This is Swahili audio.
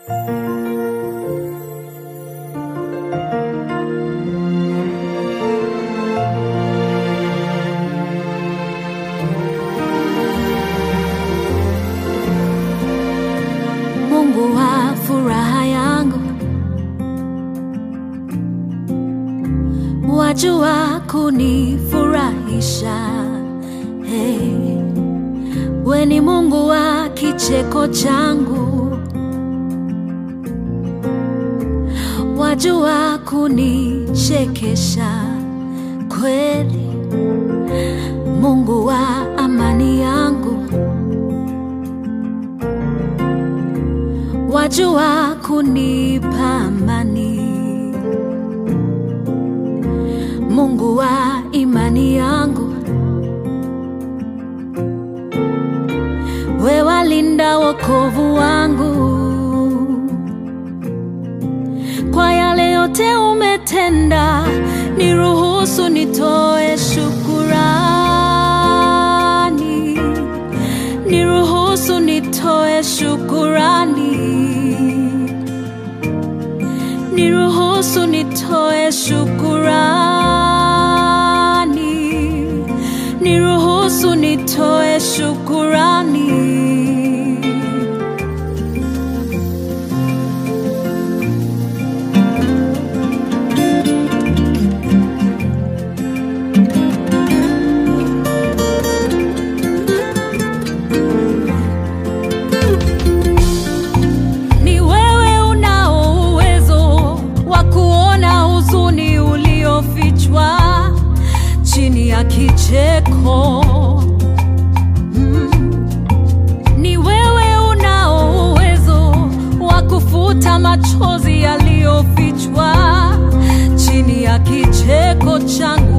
Mungu wa furaha yangu, wajua kunifurahisha. Hey, we ni Mungu wa kicheko changu, wajua kunichekesha kweli. Mungu wa amani yangu wajua kunipa amani. Mungu wa imani yangu, we walinda wokovu wangu. Kwa yale yote umetenda, niruhusu nitoe shukurani, niruhusu nitoe shukurani, niruhusu nitoe shukurani, niruhusu nitoe shukurani. Ni wewe unao uwezo wa kuona huzuni uliofichwa chini ya kicheko. Mm. Ni wewe unao uwezo wa kufuta machozi yaliyofichwa chini ya kicheko changu.